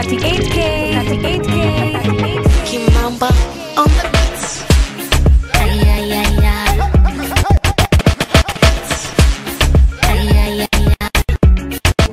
38K, 38K, 38K. Kimamba on the beats. Ay, ay, ay, ay. Ay, ay, ay, ay.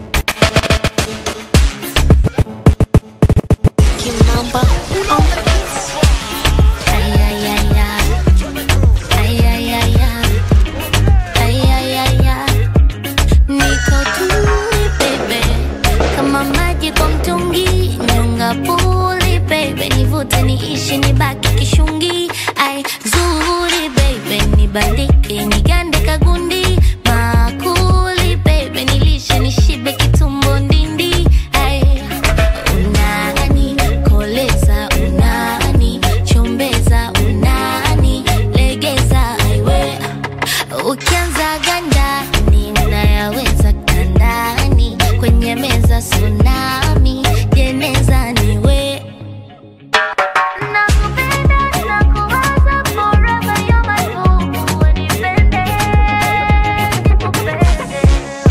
Kimamba on the beats. Ay, ay, ay, ay. Ay, ay, ay, ay. Ay, ay, ay, ay. Niko tuli baby, kama maji kwa mtungi, nyonga puli baby, nivute niishi nibaki kishungi, ai zuri baby, nibandike nigande kagundi, makuli baby, nilishe nishibe kitumbo ndindi, ai unani koleza, unani chombeza, unani legeza, aiwe Ukianza ganda ninayaweza kandani kwenye meza tsunami jeneza niwe Nakupenda, nakuwaza forever, you're my boo. Unipende, nikupende.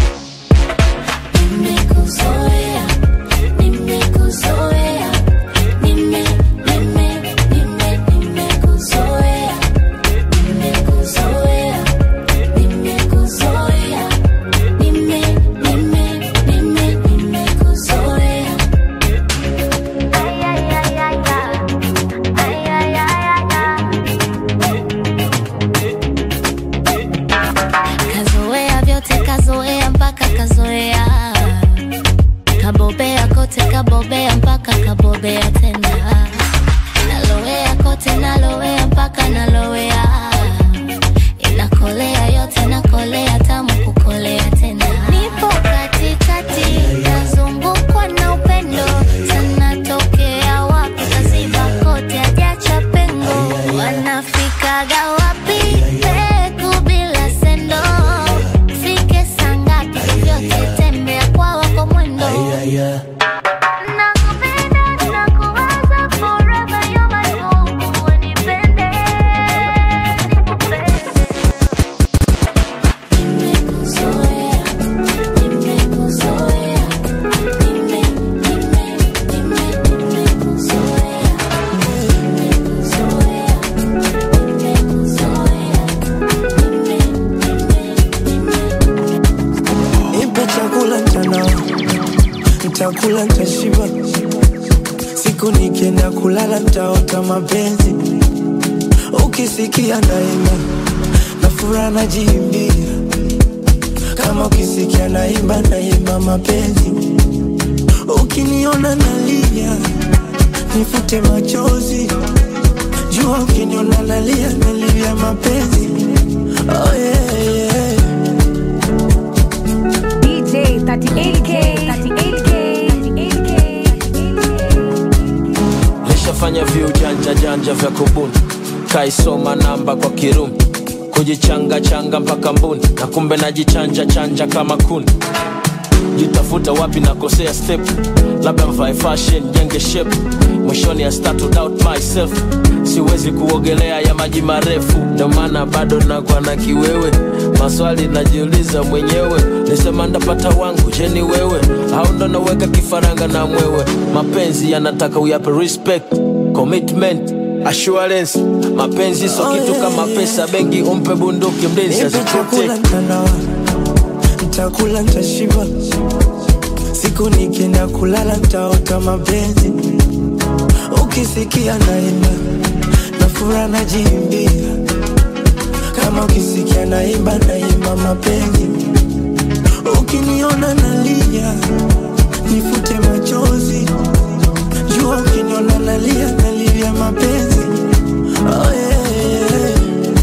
Nimekuzoea, nimekuzoea, nime, nime, nime, nimekuzoea, nimekuzoea. Nimekuzoea, nime, nime, nime, nimekuzoea. Ay, ay, ay, ay, ay. Ay, ay, ay, ay, ay. Kazoea vyote kazoea mpaka kazoea kabobea kote kabobea mpaka kabobea tena nalowea kote nalowea mpaka nalowea inakolea yote nakolea tamu kukolea tena nipo katikati nazungukwa na upendo sana tokea wapi kaziba kote ajacha pengo wanafikaga wapi peku bila sendo fike sangapi vyote tembea kwa wako mwendo Nakupenda, nakuwaza forever, you're my boo. Unipende, nikupende. Nimekuzoea, nimekuzoea, nime, nime, nime, nimekuzoea. Nimekuzoea, nimekuzoea, nime, nime, nime. Nipe chakula mchana, nitakula nitashiba. Siku nikienda kulala nitaota mapenzi. Ukisikia naimba na furaha najiimbia, kama ukisikia naimba naimba mapenzi. Ukiniona nalia nifute machozi, jua ukiniona nalia nalia mapenzi. Oh yeah, yeah. DJ 38K, 38K, 38K. lishafanya viujanja janja vya kubuni kaisoma namba kwa kirumi kujichanga changa mpaka mbuni na kumbe najichanja chanja kama kuni jitafuta wapi nakosea step labda mvae fashion jenge shape mwishoni I start to doubt myself siwezi kuogelea ya maji marefu ndio maana bado nakuwa na kiwewe maswali najiuliza mwenyewe nisema ndapata wangu je ni wewe au ndo naweka kifaranga na mwewe mapenzi yanataka uyape respect commitment assurance mapenzi so Oh, kitu yeah, kama yeah. pesa benki umpe bunduki mlinzi Nipe chakula asichote mtandao, nitakula nitashiba. Siku nikienda kulala nitaota mapenzi. Ukisikia naimba na furaha najiimbia, kama ukisikia naimba naimba mapenzi. Ukiniona nalia nifute machozi, jua ukiniona nalia nalia mapenzi. Oh yeah, yeah.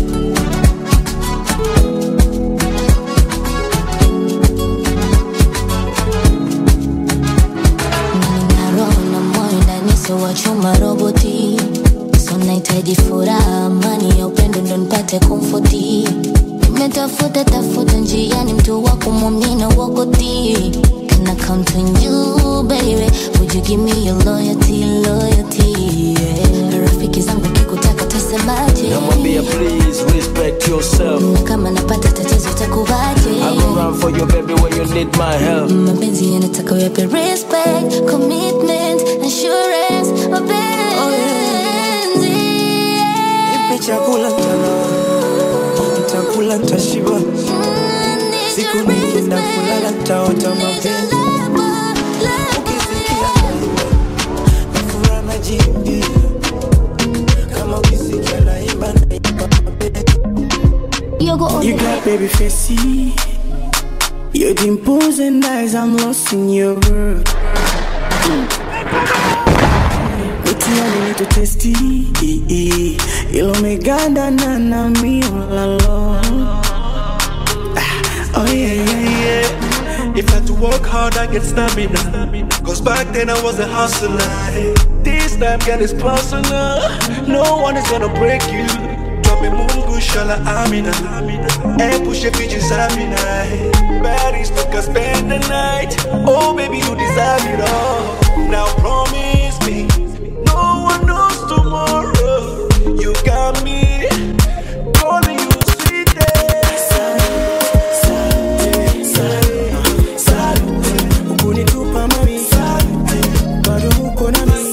Nina roho na moyo ndani sio wa chuma roboti so nahitaji furaha amani ya upendo ndo nipate komfoti nimetafuta tafuta njiani mtu wa kumwamini wakoti Can I count on you baby Would you give me your loyalty, loyalty yeah. Rafiki zangu kikutaka tasemaje namwambia please respect yourself Na kama napata tatizo takuvaje I go run for you baby when you need my help mapenzi yanataka uyape respect commitment assurance mapenzi Nipe chakula mtana Nitakula nitashiba Siku nikienda kulala nitaota mapenzi Ukisikia naimba Nafura najiimbia Kama ukisikia naimba naimba mapenzi Yogo on You the got baby facey Your dimples and eyes, I'm lost in your world Utiani nito testi Ilo meganda na na mi ulalo Oh yeah yeah yeah If I had to work hard, I get stamina. Cause back then I was a hustler. This time, girl, it's personal. No one is gonna break you. Drop me mungu shala amina. And push your bitches amina. Baddies look us spend the night. Oh baby, you deserve it all. Now promise me, no one knows tomorrow. You got me calling you sweet. Ukunitupa mami Bado uko na mi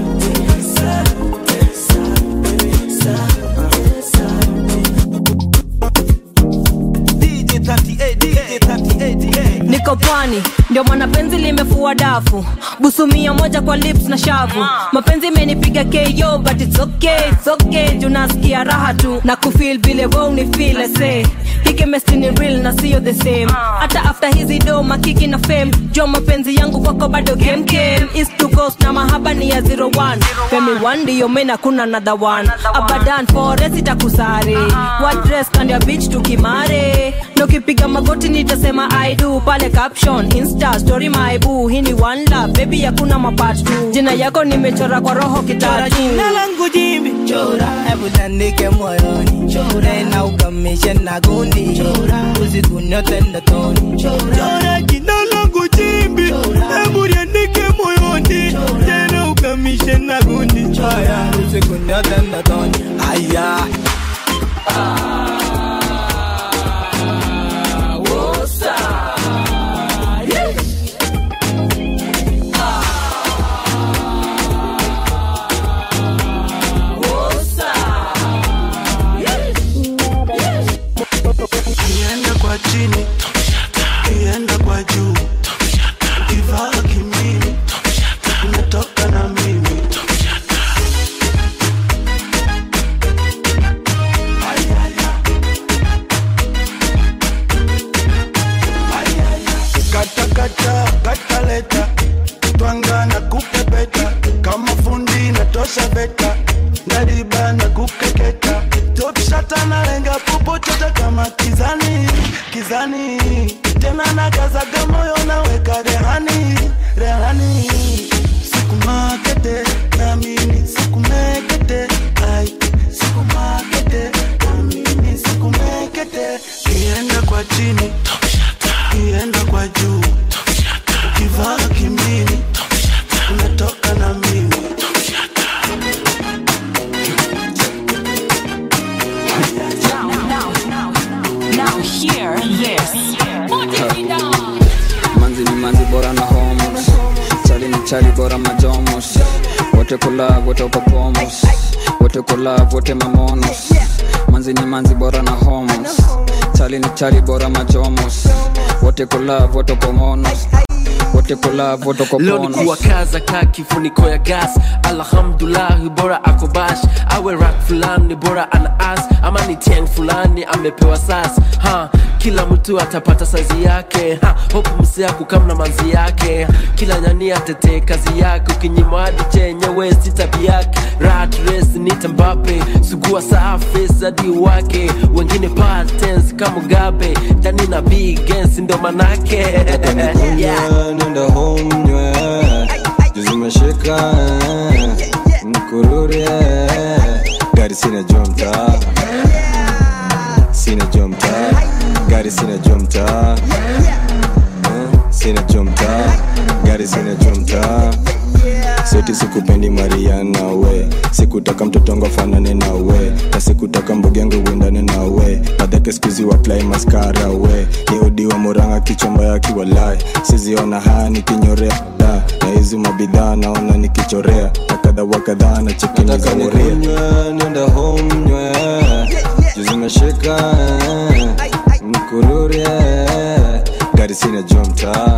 DJ 38, DJ 38, niko pwani ndio maana penzi limefua dafu busumia moja kwa lips na shavu mapenzi imenipiga ko but it's okay, it's okay juu nasikia raha tu na kufil vile we unifile se hikemesti ni real na sio the same hata after hizi do makiki na fame jo mapenzi yangu kwako bado kemkem east to coast na mahaba ni ya 01 femi one ndiyo mena kuna another one abadan forest itakusare what dress kandi ya beach tukimare na ukipiga magoti nitasema i do pale caption insta story my boo hii ni one love baby hakuna mapart tu jina yako nimechora kwa roho Chora kitatu jina langu jimbi Chora Hebu tandike moyoni Chora Na ukamishe na gundi Chora Usiku nyote ndotoni Chora jina langu jimbi Hebu liandike moyoni Tena ukamishe na gundi Chora Usiku nyote ndotoni Aya Kienda kwa chini, kienda kwa juu, kivaa kimini, unatoka na mimi. Kata kata kata leta, twanga na kupepeta, kama fundi natosha beta, ngadiba na kukeketa, top shata na lenga popochote kama kizani kizani, tena na kazaga moyo naweka rehani rehani, siku makete na mimi siku mekete, ai siku makete na mimi siku mekete, kienda kwa chini kienda kwa juu ukivaa kimini unatoka na mimi now hear this manzi ni manzi bora na homos chali ni chali bora majomos wote kula wote uko pomos wote kula wote mamonos manzi ni manzi bora na homos chali ni chali bora majomos wote kula wote uko monos wote kula wote uko leo ni ponos kuwakaza ka kifuniko ya gas alhamdulahi bora ako bash awe rak fulani bora ana as ama ni tiang fulani amepewa sas ha kila mtu atapata sazi yake ha hope msia kukamna manzi yake kila nyani atetee kazi yake ukinyima hadi chenyewe si tabi yake rat race ni tambape sugua safi hadi wake wengine patens kama gabe ndani na bigens ndo manake yeah. nenda home nywe juzimeshika mkurure gari sina jomta sina jomta gari sina jomta Eh, sina jomta gari sina jomta seti sikupendi mariana we sikutaka mtotongo afanane na we na sikutaka mbogengo uendane na we madhake skuzi waplai maskara we ni odi wa moranga kichomba ya kiwalai siziona haya nikinyorea da na hizi mabidhaa naona nikichorea na kadha wa kadhaa na chekini za moria nenda home nywe juzimeshika mkururi gari sina jomta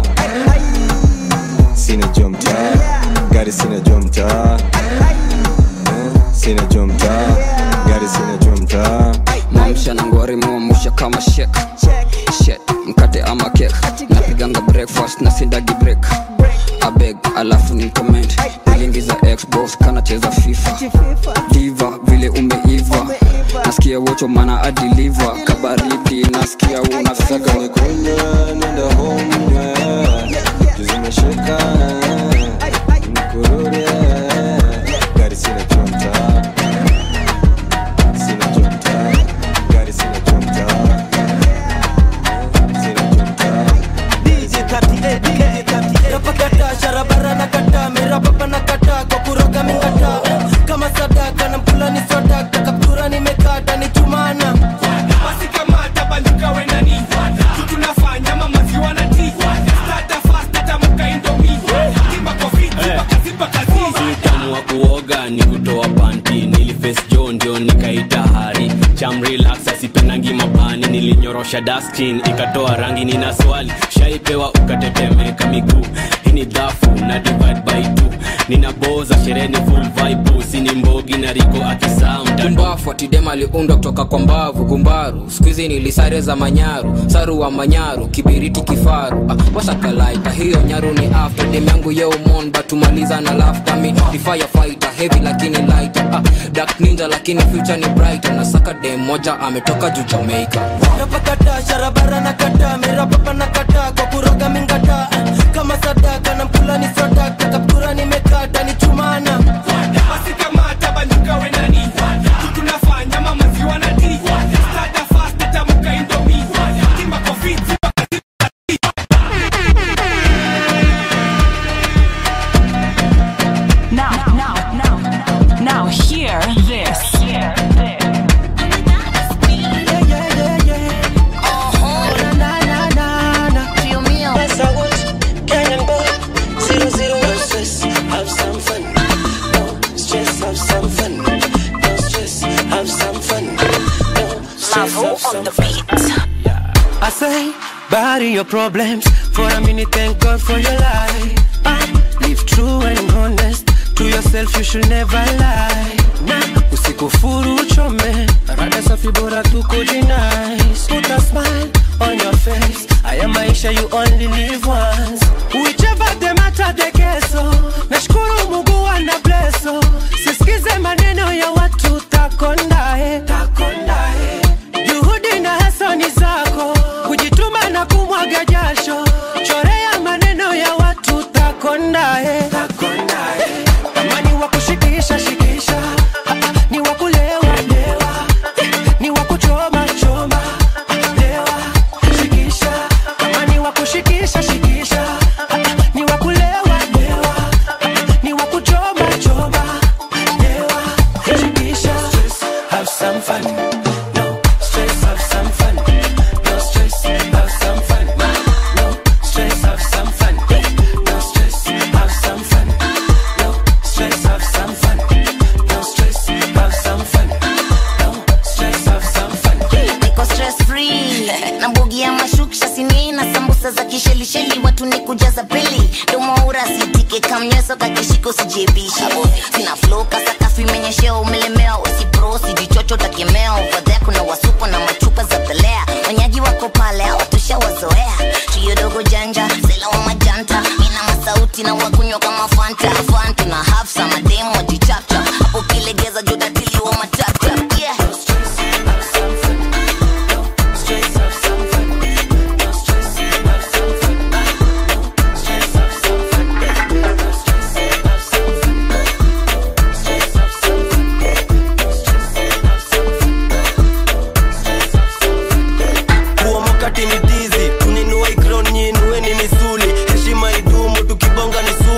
sina jomta gari sina jomta sina jomta gari sina jomta mamsha na ngwari muamusha kama shek shet mkate ama kek napiganga breakfast na sindagi break abeg alafu ni comment ilingiza xbox kanacheza fifa diva vile umeiva nasikia wocho mana adiliva kabaridi nasikia unafika nikunywa nenda home nywe juzimeshika mkururi gari sina jomta sina jomta gari sina jomta sina jomta napakata sharabara na kata mirababa na kata kwa kuroga mingata kama sadaka na mkula ni swadaka kaptura nimekata ni chumana basi kamata banduka wenani tunafanya mamaziwa na ti stata fast atamuka indomi timba kofi timba kaziba kazizi utamu wa kuoga ni kutoa panti niliface jo ndio nikaita hari cham relax asipendangi mabani nilinyorosha daskin ikatoa rangi nina swali shaipewa ukatetemeka miguu hii ni dhafu na divide by two ninaboza sherehe ni full vibe sini mbogi na riko akisaa mtando kumbafu atidem aliundwa kutoka kwa mbavu gumbaru skuizi nilisare za manyaru saru wa manyaru kibiriti kifaru ah, wasakalaita hiyo nyaru ni after dem yangu yeumon batumaliza na laftami ni firefighter heavy lakini lighter ah, dark ninja lakini future ni brighter na saka dem moja ametoka juu jamaica napakata sharabara na kata mirababa na kata kwa kuroga mingata kama sadaka na mkula ni swadaka kaptura nimekata ni chumana basi kamata banduka wenani tunafanya mamaziwa na ti stata fast atamuka indomi timba kofi timba Now, now, now, now, hear this. I say, bury your problems for a minute. Thank God for your life. Ah, live true and honest to yourself. You should never lie. Nah, usikufuru uchome, rada safi bora tu kujinice. Put a smile on your face. Haya maisha you only live once. Whichever the matter the keso. Nashukuru Mungu ana blesso. Sisikize maneno ya watu takondae. Takondae. Juhudi na hasani zako, kujituma na kumwaga jasho, chorea maneno ya watu takondae. Kama ni wa kushikisha shikisha, Ah, ah, ni wa kulewa lewa, Eh, ni wa kuchoma choma, Ah, lewa shikisha. Kama ni wa kushikisha shikisha, Ah, ah, ni wa kulewa lewa, Eh, ni wa kuchoma choma, lewa shikisha. Have some fun. No stress, have some fun. No stress, have some fun. No stress, have some fun. No stress, have some fun. No stress, have some fun. No stress, have some fun. No stress, have some fun. niko stress free na mbogi ya mashuksha sini na sambusa za kishelisheli watu ni kujaza pili domoura sitike kamnyeso kakishiko sijebishi sina flow kasakafu imenyeshea umelemewa usipro sijichocho takemea ovadhea kuna wasupo na machupa za pelea wanyaji wako pale hawatushawazoea tuyodogo janja sela wa majanta mina masauti na wakunywa kama fanta fanta na hafsa mademu wajichapcha hapo kilegeza jodatili wa matapta yeah. kuomokati ni tizi tuninua ikron nyinue ni misuli heshima idumu tukibonga ni sumu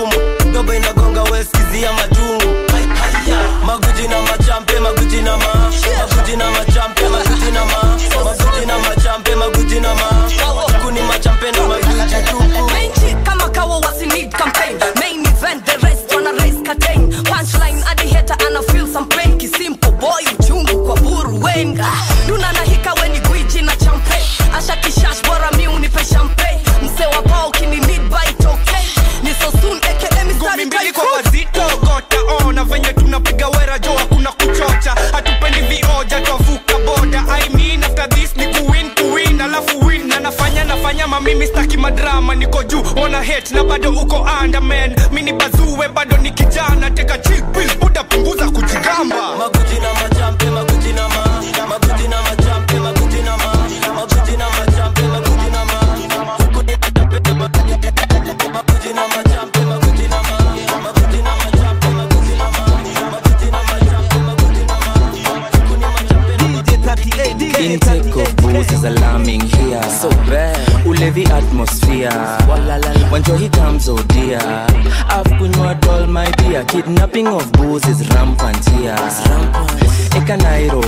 kama mimi staki madrama niko juu ona hate na bado uko underman mini bazue bado ni kijana teka chick pills utapunguza kujigamba maguji na majampe maguji na ma maguji na majampe maguji na ma maguji na majampe maguji na ma huku ni majampe maguji na majampe maguji na ma maguji na majampe maguji na ma maguji na majampe maguji na ma huku ni majampe Intake of booze is alarming here. So bad. Ulevi atmosphere. When Johi comes, oh dear. I've kunywa all my beer. Kidnapping of booze is rampant here. Eka Nairo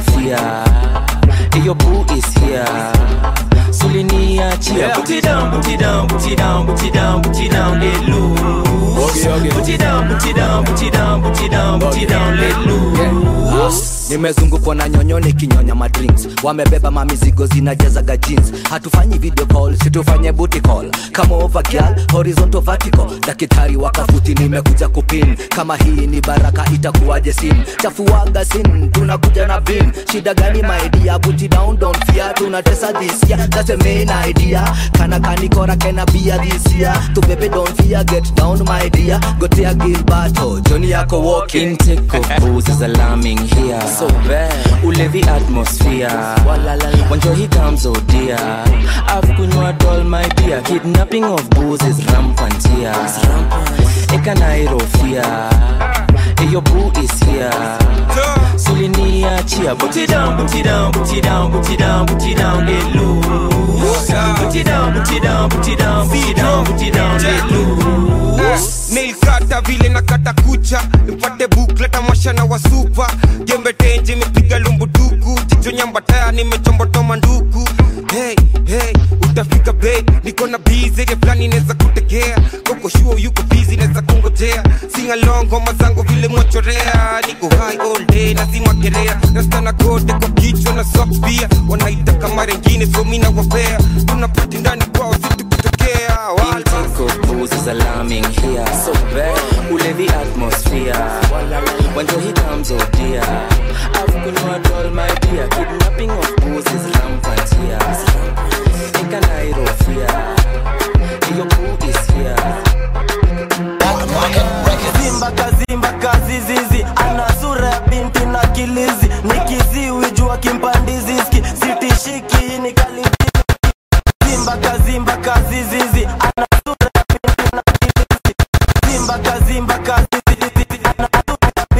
fear. Your boo is here. Sulinia cheer. Put it down, put it down, put it down, put it down, put it down, let loose. Put it down, put it down, put it down, put it down, put it down, let loose. nimezungukwa na nyonyo nikinyonya madrinks wamebeba mamizigo zinajazaga jeans hatufanyi video call situfanye booty call kama over girl horizontal vertical daktari wakafuti nimekuja kupin kama hii ni baraka itakuwaje sin chafuaga sin tunakuja na vin shida gani maidia buti down don't fear tunatesa this year that's the main idea kana kanikora kena bia this year to baby don't fear get down my dear gotea gilbato joni yako walking Intake of booze is alarming here. So bad. Ulevi atmosphere. When Johi comes, oh dear. I've kunywa all my beer. Kidnapping of booze is rampant here. Eka Nairo fear. Your boo is here. Sulinia cheer. Put it down, put it down, put it down, put it down, put it down, get loose. Put it down, put it down, put it down, put it down, put it down, get loose. nilkata vile na kata kucha nipate bukleta mashana wa supa jembe tenje imepiga lumbuduku jicho nyambataya nimechombotoa nduku hey, hey, utafika bei niko na bizi ile fulani inaweza kutegea koko shuo yuko bizi naweza kungojea singalong ngoma zangu vile mwachorea niko high all day nazima kerea nastana kote kwa kichwa na socks pia wanaita kama rengine so mi nawapea tunapati ndani kwao situkutokea Intake of booze is alarming here. So bad. Ulevi atmosphere. When Johi comes, oh dear. I've kunywa all my beer. Kidnapping of booze is rampant here. Eka Nairo fear. Your boo is here. Zimba kazimba kazizizi ana sura ya binti na kilizi ni kiziwi jua kimpandiziski sitishiki ni kaliti Zimba kazimba kazizizi ana sura ya binti na kilizi Zimba kazimba kazizizi ana sura ya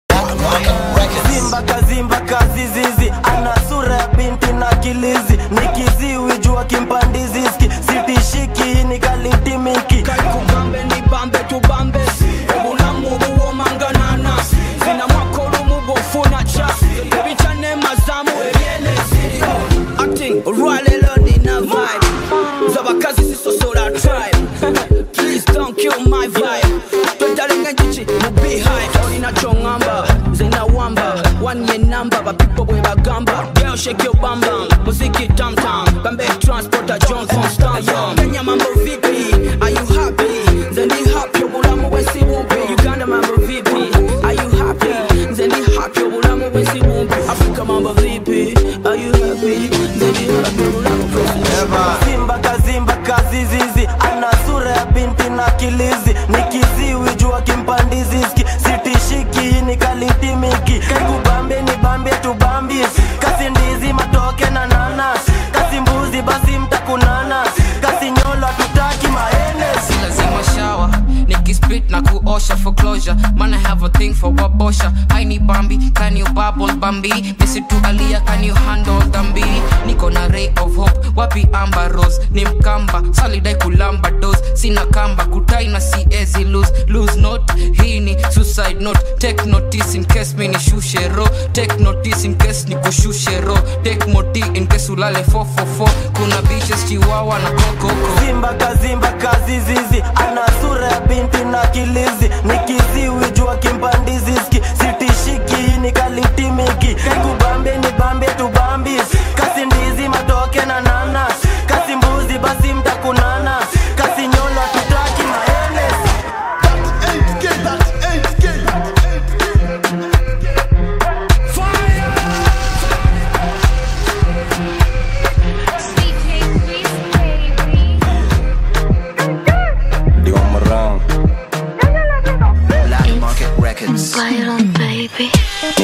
binti Zimba kazimba kazizizi ana sura ya binti na kilizi ni kiziwi jua kimpandiziski sitishiki ni kalitimiki kubambe ni bambe tubambe obulamu buwomanganana zina mwakolumu bwofuna ca ebicyane mazamu ebyene acting olwalero nina vibe z'abakazi sisosola tribe please don't kill my vibe twetalenga enjuki mu beehive olina kyoŋŋamba nze nawamba one ye namba bapipo bwe bagamba girl shake your bam bam muziki tam tam bambe transporter johnson stallion kenya mambo vipi are you happy nze ndi happy obulamu bwensi bumpi uganda mambo vipi are you happy nze ndi happy obulamu bwensi bumpi afrika mambo vipi are you happy nze ndi happy obulamu bwensi bumpi Zimba kazimba kazizizi ana sura ya binti na kilizi ni kiziwi jua kimpandiziski sitishiki ni kalitimiki kaikubambe ni bambie tubambie kasi ndizi matoke na nanas kasi mbuzi basi mtakunana kasi nyolo tutaki maenes si lazima shawa nikispit na kuosha for closure man i have a thing for wabosha haini bambi can you bubble bambi misitu alia can you handle dhambi niko na ray of hope wapi amba rose ni mkamba salidai kulamba dos sina kamba kutai na siezi lose lose note hii ni suicide note take notice in case mi nishushe ro take notice in case nikushushe ro take moti in case ulale 444 kuna bitches chiwawa na kokoko Zimba kazimba kazizizi ana sura ya binti na kilizi ni kiziwi jua kimpandiziski sitishiki ni kalitimiki kaikubambe ni bambe tubambi kasi ndizi matoke na nanas kasi mbuzi basi mtakunana kasi nyolo tutaki maenes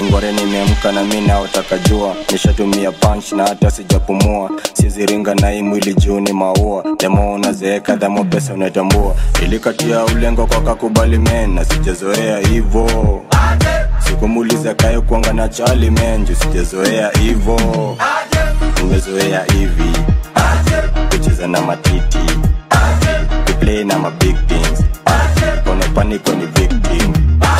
ngware nimeamka na mi naotaka jua nishatumia punch na hata sijapumua siziringa na hii mwili juu ni maua demo unazeeka dhamo pesa unatambua ilikatia ulengo kwa kakubali men na sijazoea hivo sikumuliza kayo kuanga na chali men juu sijazoea hivo nimezoea hivi kucheza na matiti kuplay na mabig things kone paniko ni victim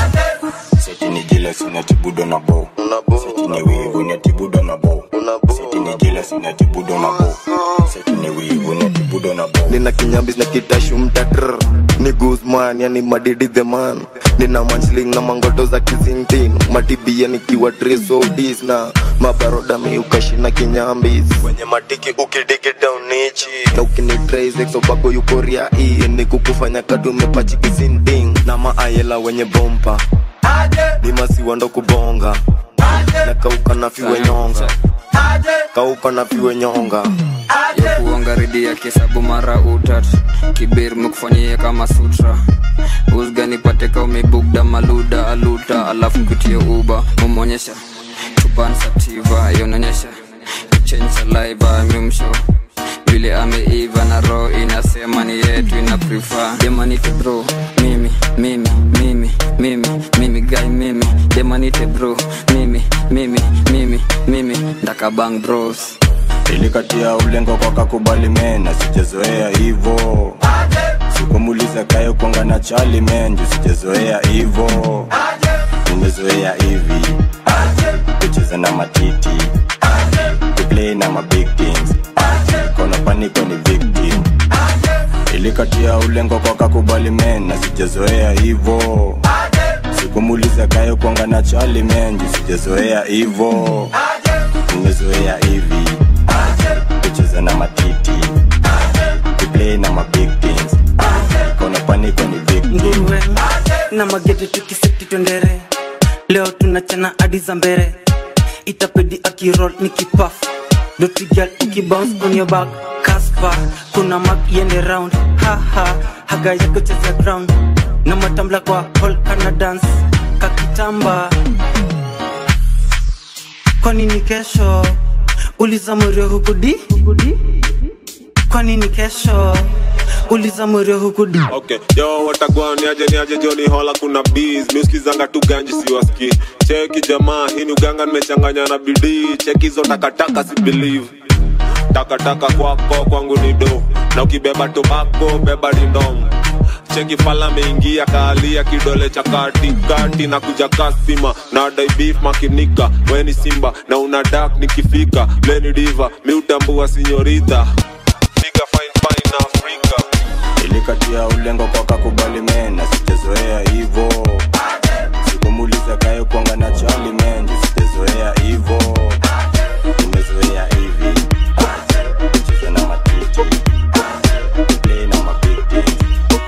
seti ni jealous unatibudo na bo seti ni wivu unatibudo na bo seti ni jealous unatibudo na bo seti ni wivu unatibudo na bo nina kinyambis na kitashu mtatr ni guzman yani madidi the man nina mansling na mangoto za kizingtin matibia nikiwa trisodis na mabaroda miukashina kinyambis kwenye matiki ukidigi daunichi na ukinitraisexobako yukoria hii ni kukufanya kadumepachi kizinting na maayela wenye bompa ni masiwa ndo kubonga na kauka na fiwe nyonga kauka na fiwe nyonga ya kuonga ridi ya kisabu mara utat kibir mekufanyia kama sutra usganipateka umebugda maluda aluta alafu kutie uba mumonyesha chupansativa yononyesha kichenji saliva mimsho vile ameiva na roho inasema ni yetu ina prefer demanite bro mimi mimi mimi mimi mimi guy mimi demanite bro mimi mimi mimi mimi ndakabang bros ilikatia ulengo kwa kakubali men na sijazoea hivo sikumuliza kayo kuanga na chali men juu sijazoea hivo nimezoea hivi kucheza na matiti kuplay na mabig things kona paniko ni victim ilikatia ulengo kwa kakubali men na sijazoea hivo sikumuliza kayo kuanga na chali men juu sijazoea hivo nimezoea hivi kucheza na matiti kuplay na mabig things kona paniko ni victim nguruwe na magede tukiseti twendere leo tunachana hadi za mbere itapedi akirol ni kipaf dotigal ukibounce on your back kaspa kuna mak yende round haha haga yako cheza ground na matambla kwa hall kana dance kakitamba kwa nini kesho uliza mwerio hukudi kwa nini kesho uliza mwerio hukudi okay yo watagwani aje ni aje joni hola kuna bees miuskizanga tu ganji siwaski cheki jamaa hii ni uganga nimechanganya na bidii cheki hizo takataka si believe takataka kwako kwangu ni do na ukibeba tobako beba dindom cheki fala meingia kaalia kidole cha katikati na kuja kasima na dai beef makinika weni simba na una dak nikifika leni diva miutambua sinyorita piga fine fine afrika ilikatia ulengo kwa kakubali men na sijazoea hivo sikumuliza kayo kuanga na chali men juu sijazoea hivo nimezoea hivi kucheza na matiti kuplay na mabig things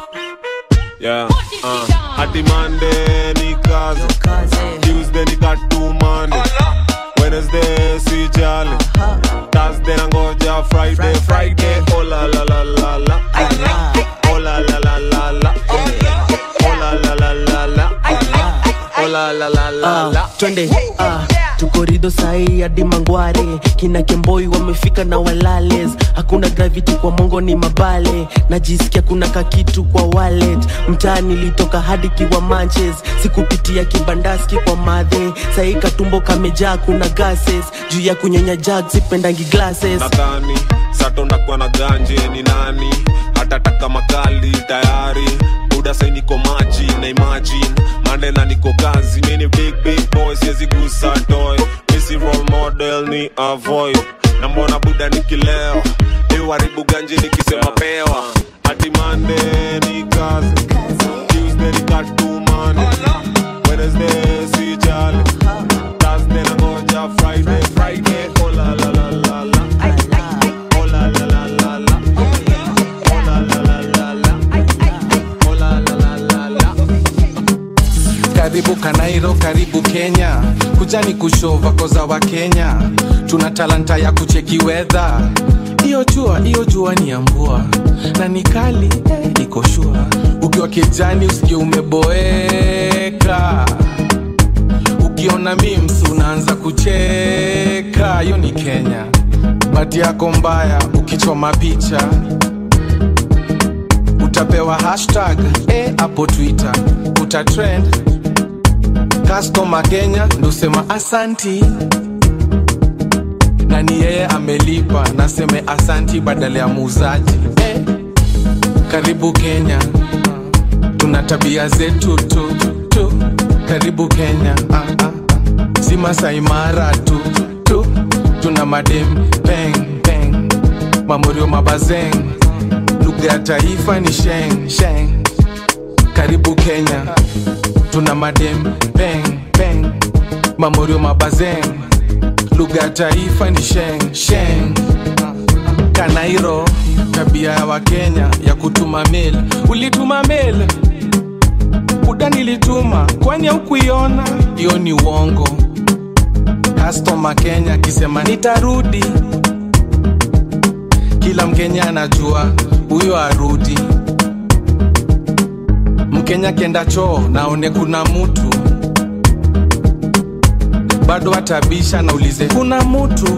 yeah uh, hadi Monday ni kazi Tuesday ni katumande Wednesday si jali Thursday nangoja Friday Friday oh la la la la la oh la la la la la oh la la la la la oh la la la la la Ah, twende ah, tukorido sahii hadi mangware kina kemboi wamefika na walales hakuna gravity kwa mongo ni mabale najisikia kuna kakitu kwa wallet mtaa nilitoka hadi kiwa manches sikupitia kibandaski kwa madhe sahii katumbo kamejaa kuna gases juu ya kunyonya jag sipendangi glasses nadhani sato ndakuwa na ganje ni nani hatataka makali tayari buda sai niko maji na imagine mandela niko kazi mini big big boy siwezi gusa toy misi role model ni avoid na mbona buda nikileo iwaribu ganje nikisema pewa hadi mande ni kazi tuesday ni katumane wednesday si jali thursday nangoja friday friday oh la la la la la oh la la la la la oh la la la la la oh la la la la la karibu kanairo karibu kenya kujani kushova koza wa kenya tuna talanta ya kucheki wedha hiyo jua hiyo jua ni ya mvua na ni kali eh, iko shua ukiwa kijani usikie umeboeka ukiona memes unaanza kucheka hiyo ni kenya bati yako mbaya ukichoma picha utapewa hashtag eh, hapo twitter utatrend customer kenya ndosema asanti na ni yeye amelipa naseme asanti badala ya muuzaji eh, karibu kenya tuna tabia zetu tu, tu. karibu kenya ah, ah. si masaimara tu, tu tuna madem peng peng mamorio mabazeng lugha ya taifa ni sheng sheng karibu kenya tuna madem peng peng mamorio mabazeng lugha ya taifa ni sheng sheng kanairo tabia ya wakenya ya kutuma mail ulituma mail buda nilituma kwani haukuiona hiyo ni uongo kastoma kenya akisema nitarudi kila mkenya anajua huyo arudi mkenya kenda choo naone kuna mutu bado atabisha naulize kuna mutu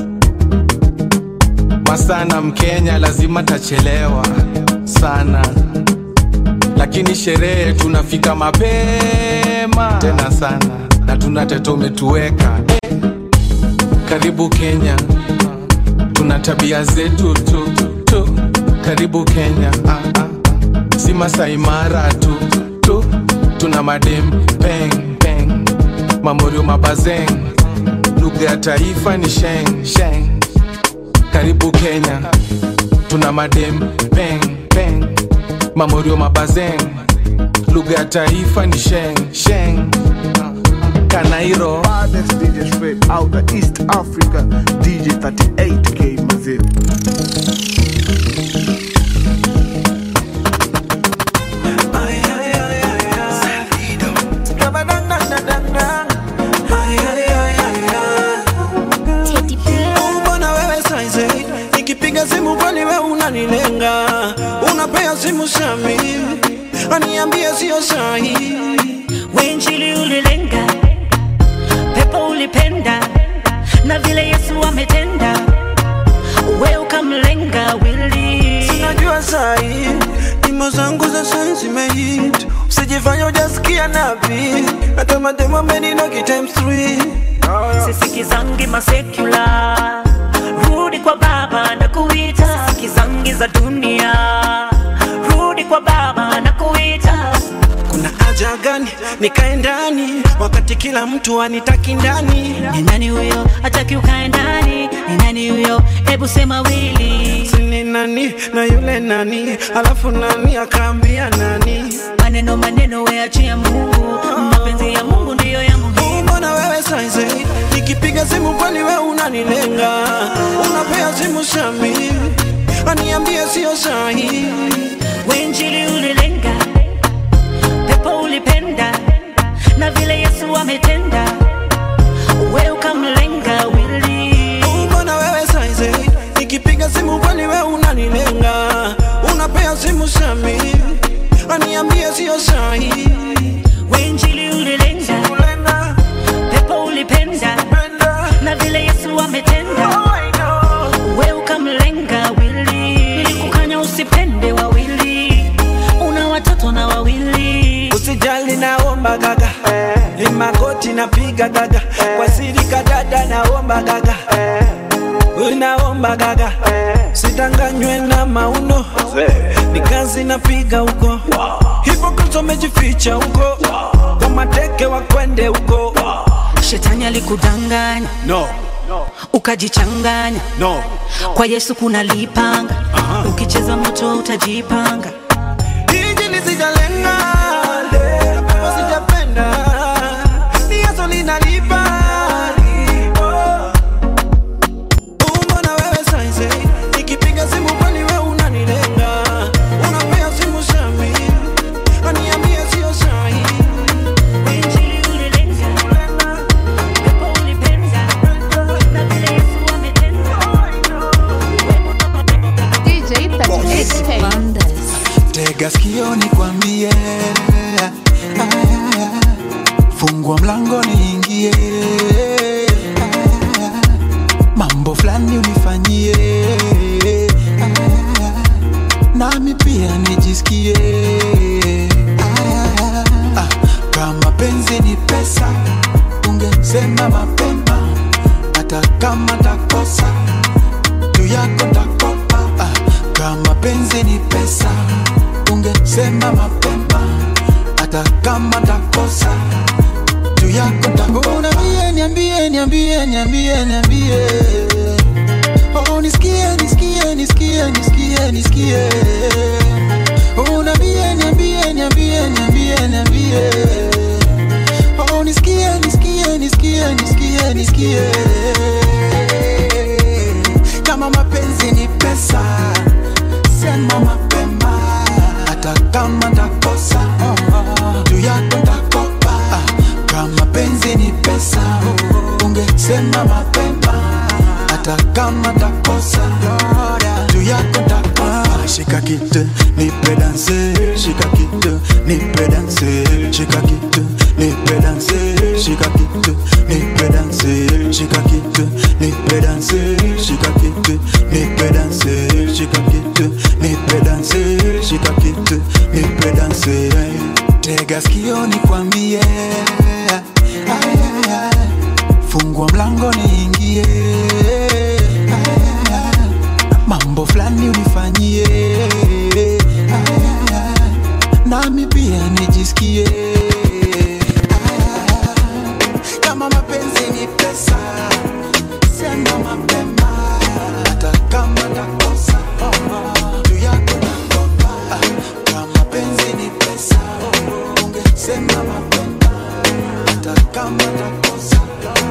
masana mkenya lazima tachelewa sana lakini sherehe tunafika mapema tena sana na tuna tete umetuweka eh. karibu kenya tuna tabia zetu tu, tu. karibu kenya ah, ah. si masaimara tu, tu tuna madem peng peng mamorio mabazeng lugha ya taifa ni sheng sheng karibu kenya tuna madem peng peng mamorio mabazeng lugha ya taifa ni sheng sheng kanairo Baddest DJ straight out of East Africa, DJ 38K Mazip. mbona wewe saize nikipiga simu kwani we unanilenga unapea simu sami aniambie sio sahi wenjili ulilenga pepo ulipenda na vile yesu ametenda we ukamlenga wili sinajua sahi nyimbo zangu za sai zimehit usijifanya ujasikia napi hata mademo ameninoki times three sisikizangi masekula rudi kwa baba na kuita sisikizangi za dunia rudi kwa baba na kuita kuna haja gani nikae ndani wakati kila mtu anitaki ndani ni nani huyo hataki ukae ndani ni nani huyo hebu sema wili sini nani na yule nani alafu nani akaambia nani maneno maneno weachia mungu mapenzi ya mungu ndiyo ya muhimu mbona wewe saize nikipiga simu kwani we unanilenga unapea simu sami aniambie sio sahi wenjili ulilenga pepo ulipenda na vile yesu ametenda we ukamlenga wili mbona wewe saize nikipiga simu kwani we unanilenga unapea simu sami aniambie sio sahi wenjili ulilenga pepo ulipenda na vile yesu ametenda we ukamlenga wili nilikukanya usipende wawili una watoto na wawili usijali naomba gaga ni magoti napiga gaga kwa siri kadada naomba gaga unaomba gaga sitanganywe na mauno ni kazi napiga huko hivyo kristo amejificha huko kwa mateke wakwende huko shetani alikudanganya no ukajichanganya no kwa yesu kuna lipanga ukicheza moto utajipanga Injili sijalenga, pepo sijapenda, ni Yesu linalipa. Mbona wewe saize, nikipiga simu kwani wewe unanilenga? Unapea simu Sami, aniambie sio sahi. Injili ulilenga, pepo ulipenda, na vile Yesu ametenda. DJ 38K. tega sikio nikwambie fungua mlango niingie mambo fulani unifanyie nami pia nijisikie Ah, kama penzi ni pesa ungesema mapema hata kama takosa juu yako takopa ah, kama penzi ni pesa ungesema mapema hata kama takosa juu yako takopa niambie niambie niambie niambie niambie oh nisikie nisikie nisikie nisikie nisikie oh niambie niambie niambie niambie niambie oh nisikie nisikie nisikie nisikie nisikie kama mapenzi ni pesa sema mapema hata kama takosa juu yako takopa kama penzi ni pesa ungesema mapema hata kama takosa juu yako takopa shika kitu nipe danse shika kitu nipe danse shika kitu nipe danse shika kitu nipe danse shika kitu nipe danse shika kitu nipe danse shika kitu nipe danse shika kitu nipe danse tega sikio nikwambie Ay, ay, ay. fungua mlango niingie Ay, ay, ay. mambo fulani unifanyie Ay, ay, ay. nami pia nijisikie kama mapenzi ni pesa sema mapema hata kama takosa juu yako nakopa kama penzi ni pesa ungesema mapema hata kama takosa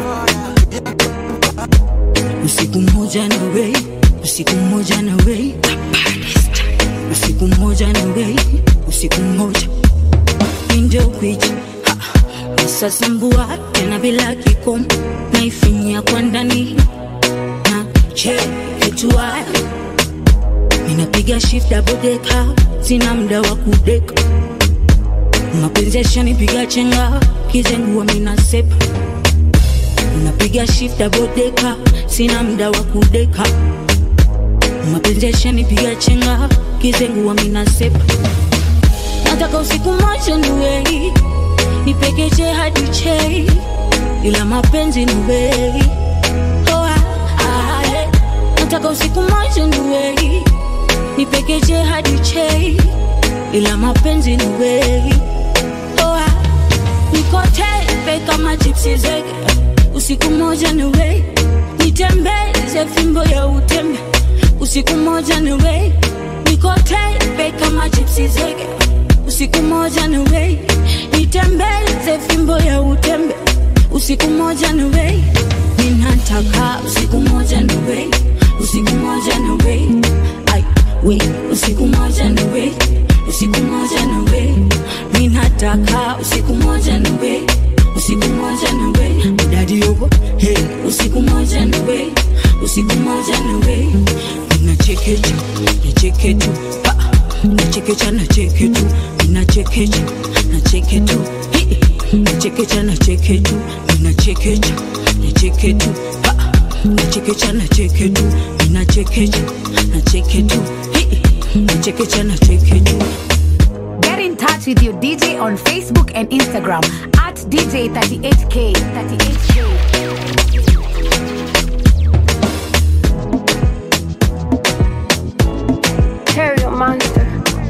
usiku mmoja na wei usiku mmoja na wei usiku mmoja na wei usiku mmoja injo kwicha sasambua tena bila kikomo naifinyia kwa ndani na cheketua ninapiga shift double deka sina mda wa kudeka mapenzi yashanipiga chenga kizengua minasepa napiga shift double deka sina mda wa kudeka mapenzi yashanipiga chenga kizengua minasepa nataka usiku moja niwei nipekeche hadi chei ila mapenzi ni wei oh, ah, ah, eh. nataka usiku moja niwei nipekeche hadi chei ila mapenzi ni wei oh, ah. nikotepe kama chipsi zege usiku moja ni wei nitembeze fimbo ya utembe usiku moja ni wei nikotepe kama chipsi zege usiku moja ni wei nitembeze fimbo ya utembe usiku moja ni wei ninataka usiku moja ni wei usiku moja ni wei ai wei usiku moja ni wei usiku moja ni wei ninataka usiku moja ni wei usiku moja ni wei dadi yogo hey usiku moja ni wei usiku moja ni wei ninachekecha nacheketu nachekecha nacheketu ninachekecha nacheketu nachekecha nacheketu ninachekecha nacheketu nachekecha nacheketu ninachekecha nacheketu nachekecha nacheketu Get in touch with your DJ on Facebook and Instagram at DJ38K. 38K. Terrio Monster.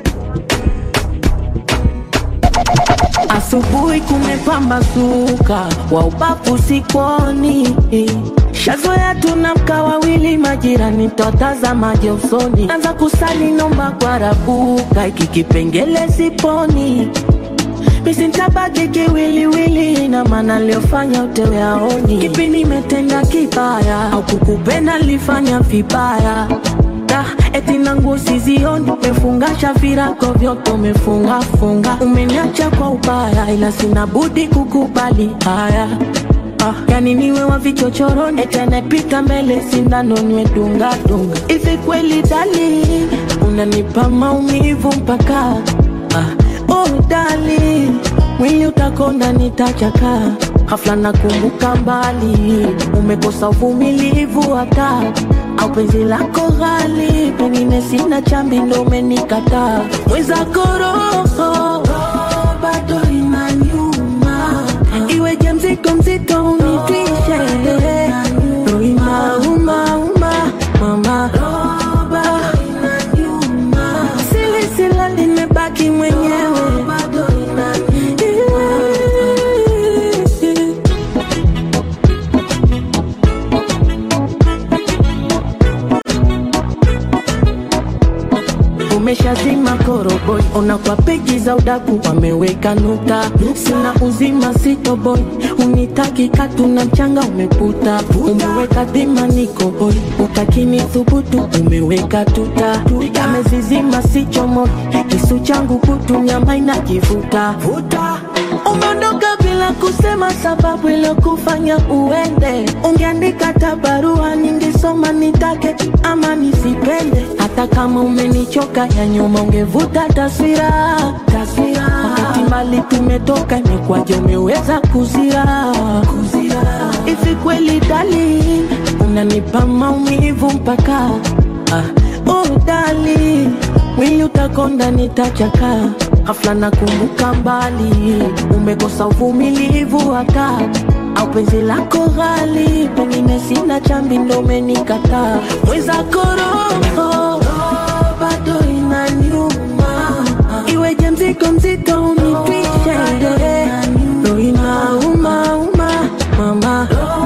Asubuhi kumepambazuka, wa ubavu sikoni. Shazoea tunamka wawili, majirani twatazamaje usoni. Anza kusali nomba kwa rabuka, iki kipengele siponi. Misintabaki kiwiliwili, na maana liofanya utewe aoni. Kipi nimetenda kibaya au kukupenda lifanya vibaya? Da, eti nangu sizioni, umefungasha virago vyote umefunga funga, umeniacha kwa ubaya, ila sina budi kukubali haya. Ah, yani niwe wa vichochoroni, eti anayepita mbele sindano niwe dunga dunga. Hivi kweli dali, unanipa maumivu mpaka ah, oh dali, mwili utakonda nitachaka hafla nakumbuka mbali umekosa uvumilivu hata au penzi lako ghali pengine sina chambi ndo umenikataa mwenzako roho bado inaniuma iweje mzigo mzito unitwishe roho inaumauma mama silisila limebaki mwenyewe umeshazima koroboi ona kwa peji za udaku wameweka nukta sina uzima sitoboi unitaki katu na mchanga umeputa umeweka dhima nikoboi utakini thubutu umeweka tuta yamezizima sichomoi kisu changu kutu nyama inakivuta umeondoka bila kusema sababu iliyokufanya uende ungeandika tabarua ningesoma nitake ama nisipende hata kama umenichoka ya nyuma ungevuta taswira taswira wakati mali tumetoka imekwaje umeweza kuzira kuzira hivi kweli dali unanipa maumivu mpaka ah, oh dali mwili utakonda nitachaka hafla nakumbuka mbali umekosa uvumilivu hata au penzi lako ghali pengine sina chambi ndo umenikataa mwenzako roho bado inaniuma iweje mzigo mzito unitwishe ndo inaumauma mama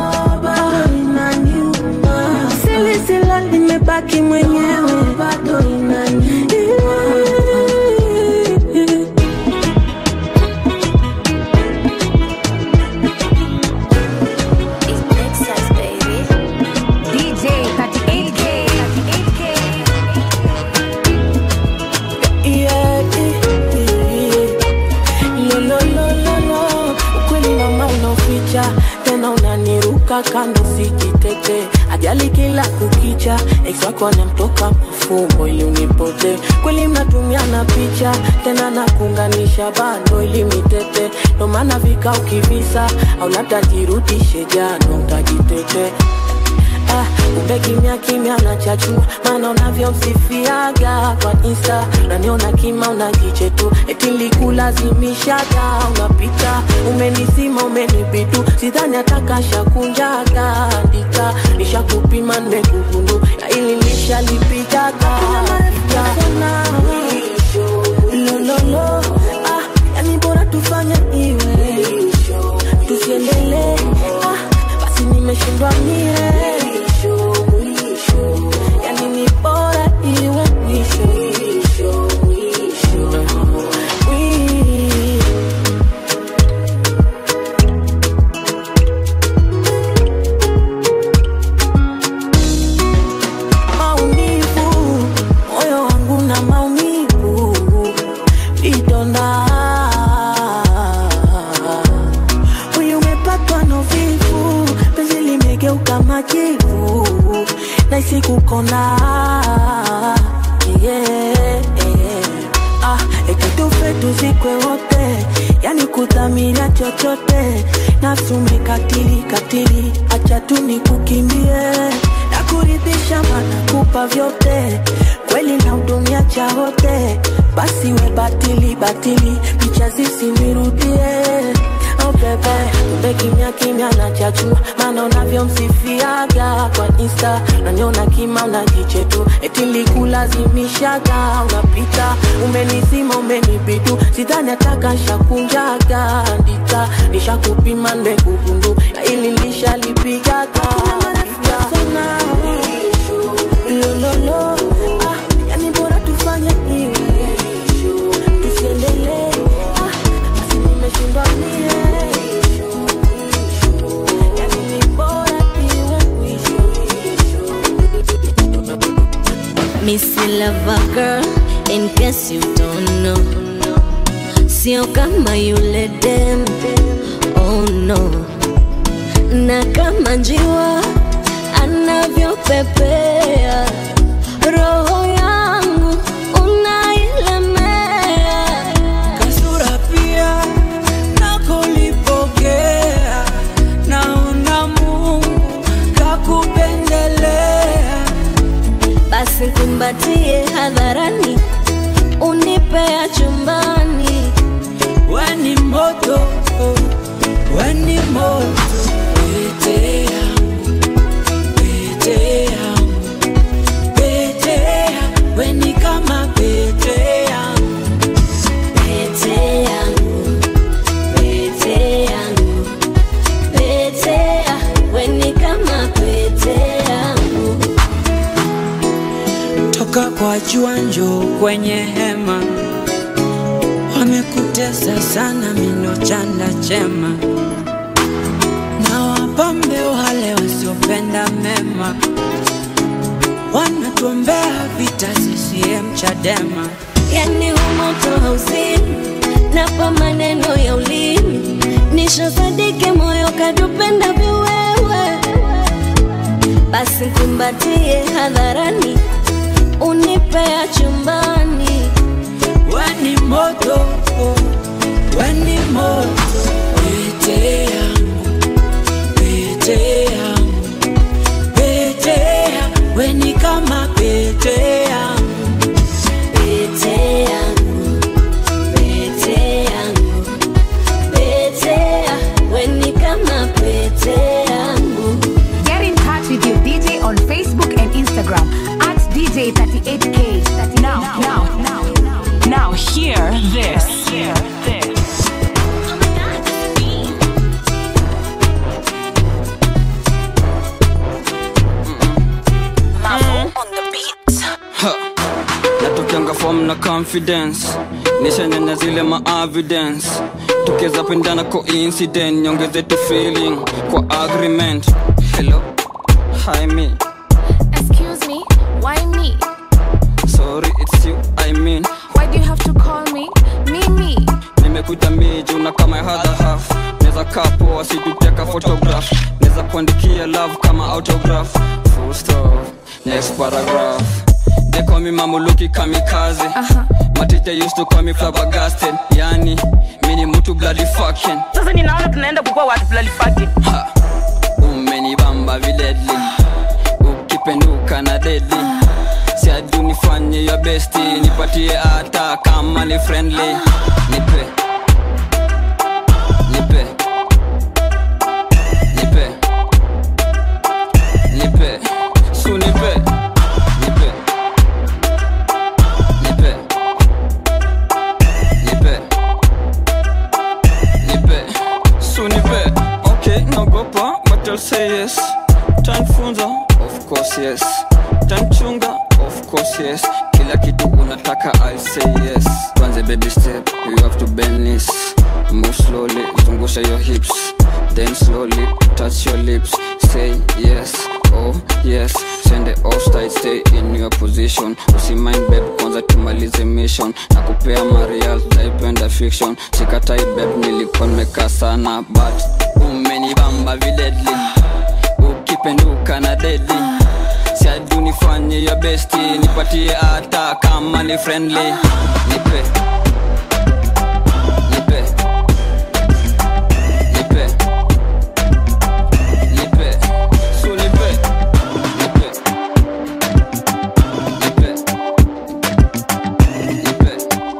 silisila limebaki mwenyewe bado DJ 38K. 38K. Yeah, yeah, yeah. Lo, lo, lo, lo, lo. ukweli mama unaoficha tena unaniruka kando sikitete ajali kila kukicha ex wako anamtoka mafumbo ili unipote kweli mnatumiana picha tena na kuunganisha bando ili mitete ndo maana vika ukivisa au labda jirudishe jano utajitete Ah, kumbe kimya kimya nachachua maana unavyomsifiaga kwa insta unaniona kima unajiche tu eti likulazimishaga unapita umenisima umenibitu sidhani atakasha kunjaga andika nishakupima nimekugundu ya ili nishalipigaga lololo ah, yani bora tufanye iwe tusiendelee ah, basi nimeshindwa mie yani ni bora iwe mwisho Wi- maumivu moyo wangu na maumivu vidonda huyu umepatwa na uvivu penzi limegeuka majivu naisi kukona yeah, yeah. ah, ekitufe tuzikwe wote yani kudhamiria chochote nafsi umekatili katili acha tu nikukimbie nakuridhisha mana kupa vyote kweli na hudumia cha wote basi we batili batili picha zisinirudie Oh bebe, kumbe kimya kimya na chachua maana unavyomsifiaga kwa insta naniona kima unajiche tu eti likulazimishaga unapita umenizima umenibidu sidhani atakashakunjaga andika nishakupima nimekugundu na ili lishalipigaga lololo ah, yani bora tufanye hivi tusiendelee ah, basi nimeshindwa mie yani ni bora iwe mwisho Missy Lover Girl, in case you don't know. Sio kama yule dem, oh no. Na kama njiwa anavyopepea, roho yangu unailemea. kasura pia unipea chumbani weni moto weni moto pete yangu pete yangu pete yangu weni kama pete yangu pete yangu pete yangu pete ya weni kama pete yangu toka kwa jua njoo kwenye hema wamekutesa sana mino chanda chema na wapambe wale wasiopenda mema wanatuombea vita CCM Chadema yani humoto hauzimi napa maneno ya ulimi nishosadike moyo kadupenda viwewe basi kumbatie hadharani unipea chumbani weni moto weni moto pete yangu pete yangu pete yangu weni kama pete yangu pete yangu pete yangu pete ya weni kama pete yangu Get in touch with your DJ on Facebook and Instagram at DJ38K. Now, now, now, Now hear this. Hear this. natokianga fom na confidence nishanyanya zile maavidence tukiweza pendana coincident nyongeze tu feeling kwa agreement hello hi me Excuse me, why me? sorry it's you i mean Why do you have to call me Mimi? nimekuja miju na kama hadha half neza kaa poa situteka photograph neza kuandikia love kama autograph full stop next paragraph they call me mamuluki kamikaze my teacher used to call me flabbergasted yani mini mtu bloody fucking Sasa ninaona tunaenda kukua watu fulani fucking. umenibamba viledli ukipenduka na dedi siadu nifanye ya besti nipatie hata kama ni friendly nipe nipe nipe nipe su nipe nipe nipe nipe nipe su nipe okay naogopa but I'll say yes tanfunza of course yes tanchunga of course yes kila kitu unataka I'll say yes kwanza baby step you have to bend this move slowly zungusha your hips then slowly touch your lips say yes oh yes send the offside stay in your position usimind babe kwanza tumalize mission na kupea marial taipenda fiction sikatai babe nilikuwa nimekaa sana but umenibamba viledli ukipenduka na dedi siadu nifanye ya besti nipatie hata kama ni friendly nipe nipe nipe nipe su nipe nipe nipe nipe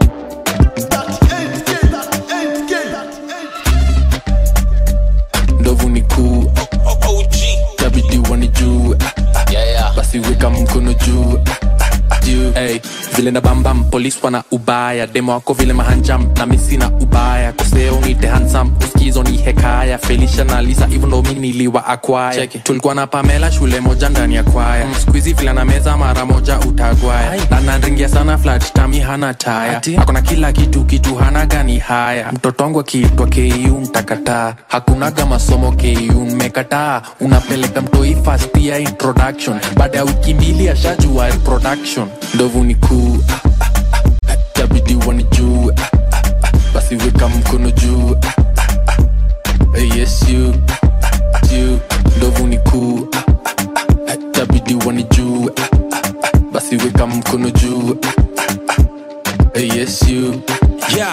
ndovu ni kuu tabidi wanijue basi weka mkono juu juu hey, vile na bambam polis wana ubaya demo wako vile mahanjam na misi na ubaya koseo nite hansam uskizo ni hekaya felisha na lisa hivyo ndo mi niliwa akwaya tulikuwa na pamela shule moja ndani ya kwaya mm. skuizi vile na meza mara moja utagwaya na nanringia sana flat tami hana taya akona kila kitu kitu hana gani haya mtoto wangu akiitwa ku mtakataa hakunaga masomo ku mmekataa unapeleka mtoi fast ya introduction baada ya wiki mbili ashajua reproduction ndovu ni kuu ah, ah, ah, tabidi wanijue ah, ah, ah, basi weka mkono juu ah, ah, ah, eh, yes you ah, ah, you ndovu ni kuu ah, ah, ah, tabidi wanijue ah, ah, ah, basi weka mkono juu ah, ah, ah, eh, yes you yeah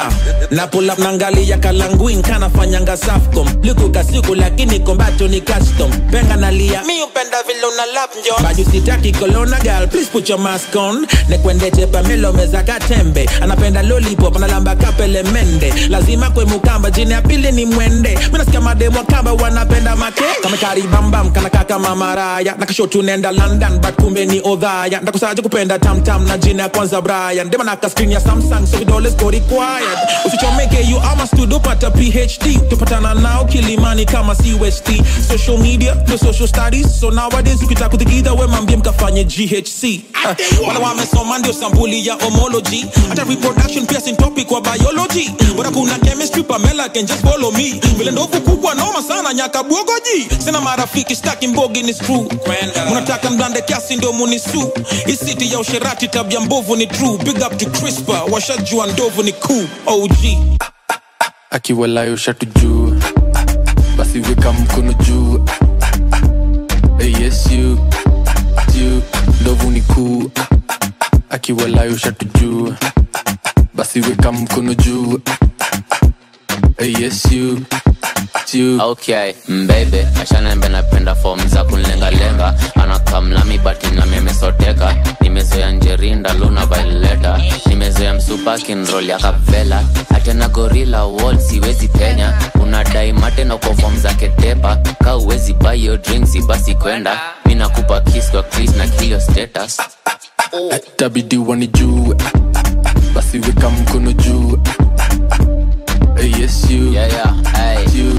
na pull up nangalia kalanguin kanafanyanga safcom likuka siku lakini kombato ni custom penga nalia mi upenda vile una lap njo baju sitaki kolona gal please put your mask on nekwendeche pamelo meza katembe anapenda lollipop analamba kapele mende lazima kwe mukamba jini ya pili ni mwende minasikia mademo kamba wanapenda make kamekaribambam kanaka kama maraya nakashotu nenda london but kumbe ni odhaya ndakusaje kupenda tamtam na jina ya kwanza brian dema naka screen ya samsung so vidole go required usichomeke you ama studio pata phd tupatana nao kilimani kama cust social media no social studies so nowadays ukitaka kutikidha we mambie mkafanye ghc uh, wala wamesoma ndio sampuli ya homology hata reproduction pia sin topic wa biology bora kuna chemistry pamela can just follow me vile ndovu kubwa noma sana nyaka bwogoji sina marafiki staki mbogi ni screw munataka mblande kiasi ndio munisu isiti ya usherati tabia mbovu ni true big up to crispa washajua ndovu ni cool og akiwalayo shatu juu basi weka mkono juu hey, yes you you ndovu ni kuu akiwalayo shatu juu basi weka mkono juu hey, yes you you okay mbebe ashanembe napenda fom za kunlengalenga anakamlami bati nami amesoteka nimezoea njerinda luna vaileta nimezoea msupakin rol ya kapvela hatena gorila wall siwezi penya unadai mate na kwa fom za ketepa ka uwezi bayo drinks basi kwenda mi nakupa kiss kwa kris na kilio status tabidi wani juu basi weka mkono juu hey, yes you yeah, yeah, hey. you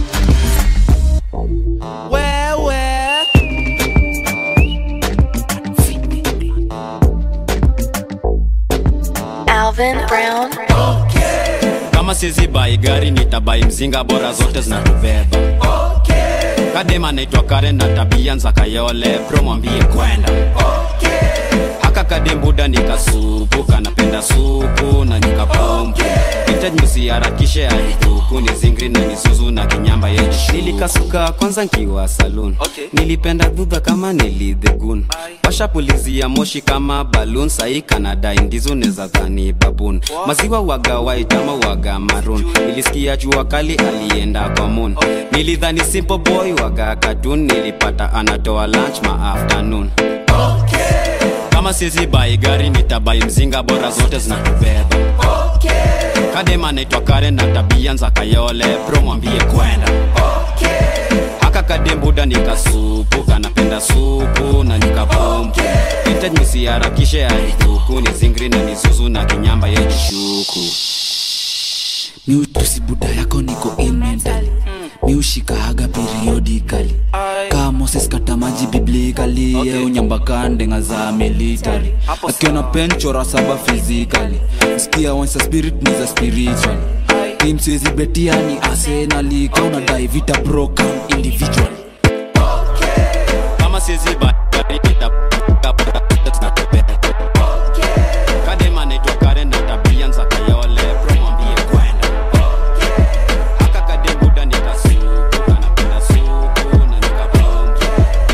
wewe Alvin Brown. kama sizi bai gari nitabai mzinga bora zote zinatubeba kadema naitwa karen na tabia nza kayole bro mwambie kwenda haka kadembuda nikasupu kanapenda supu na nikapompu itajmusiharakishe alituku ni zingri na nisuzu na kinyamba yeju nilikasuka kwanza nkiwa salun okay. nilipenda dhudha kama nilidhegun washapulizia moshi kama balun sahii kanadai ndizo neza dhani babun maziwa waga waitama waga marun nilisikia jua kali alienda kwa moon nilidhani simple boy waga katun nilipata anatoa lunch ma afternoon kama sizi bai gari nitabai mzinga bora zote zinatubeba kadema naitwa karen na tabia nza kayole bro mwambie kwenda haka kadembuda nikasupu kanapenda supu na nikapompu itajmisiharakishe alituku ni zingri na nisuzu na kinyamba yejishuku miutusi buda yako niko ill mentally miushikahaga periodically ka moses kata maji biblikali okay. unyambakandeng'a za military akiona penchora saba physically skia once a spirit ni za spiritual tim siwezi betia ni arsenali kauna dai vita program individual kama sizi bai gari nitabai zinatubeba kadema naitwa karen na tabia nza kayole bro mwambie kwenda haka kadembuda nikasupu kanapenda supu na nikapompu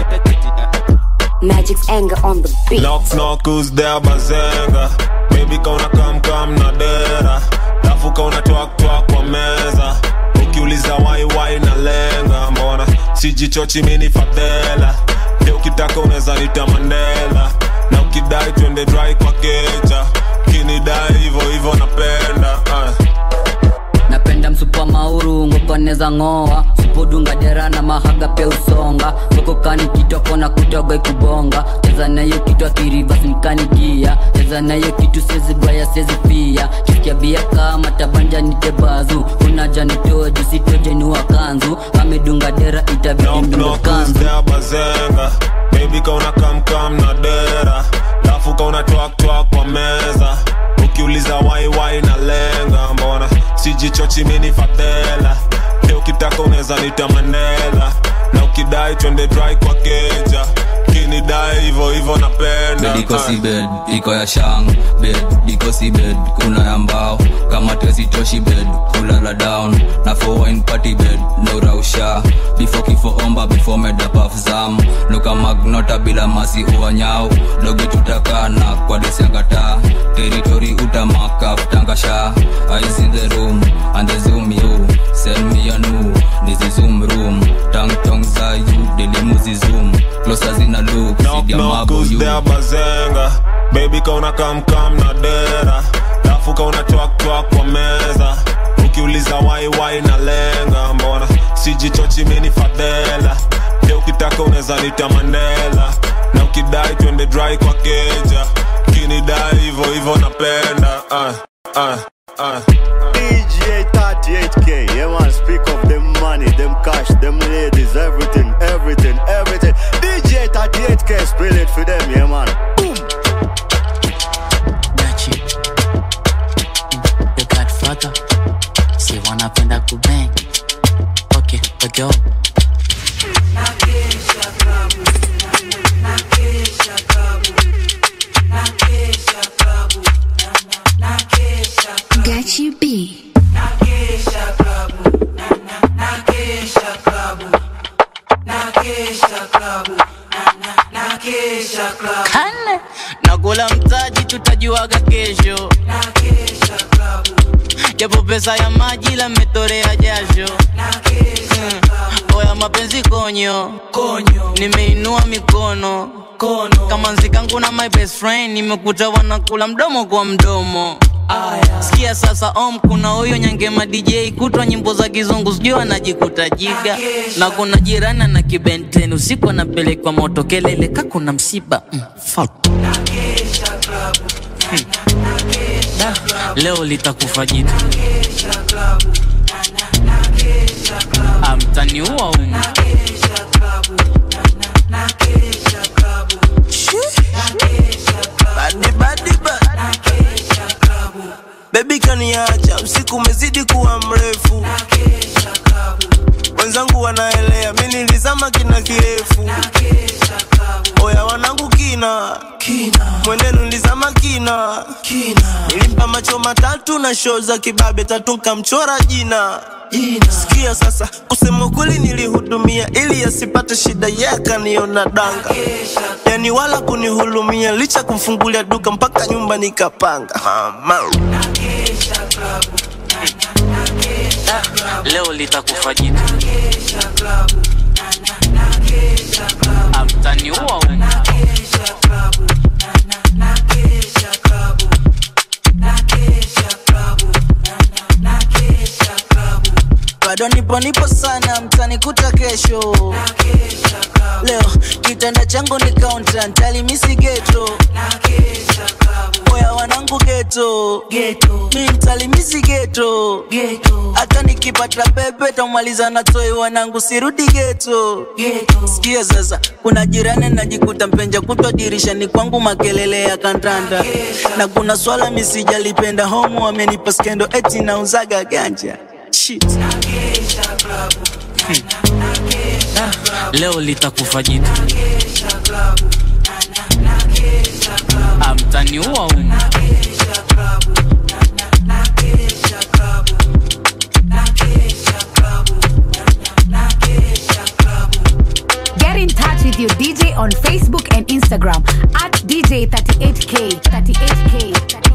Magic's anger on the beat. Knock knock who's there bazenga Baby kauna kam kam na dera Lafu kauna twak twak kwa meza Ukiuliza wai wai na lenga Mbona sijichochi mini fadhela Ndio ukitaka unaweza nita Mandela Na ukidai twende dry kwa keja Kinidai hivyo hivyo napenda uh. napenda msupa mauru ngokoneza ng'oa supudunga dera na mahaga pia usonga ngokokani kitoko na kutoga ikubonga cheza nayo kitu akirivasi nikanigia cheza nayo kitu sezibaya sezifia kisikia bia kama tabanja nitebazu unaja nitoe jusitoje niwa kanzu amedunga dera itabidi ndunga kanzu Knock bazenga Baby kauna kam kam na dera Lafu kauna twak twak kwa meza Ukiuliza wai wai na lenga Mbona sijichochi mini fadhela Leo ukitaka unaweza nita Mandela Na ukidai twende dry kwa keja Kinidai hivyo hivyo napenda bed iko Ah. si bed iko ya shang bed iko si bed kuna ya mbao kama tesitoshi bed kulala down na for wine party bed no rausha before kifo omba before medapaf zam luka magnota bila masi uanyao doge tutakana kwa desiangata teritori utamaka tangasha eyes in the room and the zoom you send me a new this is zoom room tang tong za you delimuzi zoom closer zina look knock sidia knock mabu who's you there bazenga baby kauna kam kam na dera lafu kauna twak twak kwa meza ukiuliza wai wai na lenga mbona sijichochi mini fadela pia ukitaka unaweza nita mandela na ukidai twende dry kwa keja kinidai hivo hivo napenda uh, uh, uh. DJ 38K, yeah man, speak of them money, them cash, them ladies, everything, everything, everything. DJ 38K, spill it for them, yeah man. Boom. Dachi. The Godfather. Si wanapenda kubang. Okay, we go. Gachi B. Kane. nakula mtaji tutajuaga kesho japo pesa ya maji la metorea jasho Mm. oya mapenzi konyo nimeinua mikono kama nzikangu na my best friend nimekuta wanakula mdomo kwa mdomo sikia sasa om kuna huyo nyangema dj kutwa nyimbo za kizungu sijui anajikuta jiga na kuna jirani na kibenten usiku anapelekwa moto kelele ka kuna msiba mm, fuck. Hmm. Da, leo litakufa jitu amtaniua umu Badi, badi, ba- Baby kaniacha usiku umezidi kuwa mrefu wenzangu wanaelea mi nilizama kina kirefu oya wanangu kina mwenenu nilizama kina nilimpa macho matatu na shoo za kibabe tatu nkamchora jina sikia sasa kusema ukweli nilihudumia ili asipate shida ye akaniona danga yani wala kunihulumia licha kumfungulia duka mpaka nyumba nikapanga mama leo litakufa jitu amtaniua umu bado nipo nipo sana mtanikuta kesho leo kitanda changu ni kaunta ntalimisi geto oya wanangu geto mi mtalimisi geto hata nikipata pepe tamaliza na toi wanangu sirudi geto sikia sasa kuna jirani najikuta mpenja kutwa dirishani kwangu makelele ya kandanda na kuna swala misijalipenda homu wamenipa skendo eti nauzaga ganja Shit. Hmm. Ah, leo litakufa jitu amtaniua umu Get in touch with your DJ on Facebook and Instagram at DJ38K. 38K.